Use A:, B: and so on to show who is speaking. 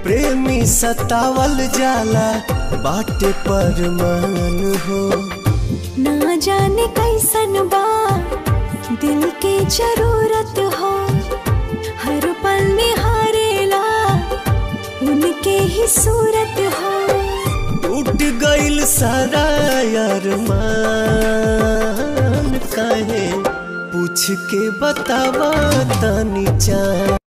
A: प्रेमी सतावल जाला बाटे पर मान हो
B: ना जाने कैसन बा दिल के जरूरत हो हर पल निहारेला उनके ही सूरत हो
A: टूट गइल सारा यार मान काहे पूछ के बतावा तनी चाह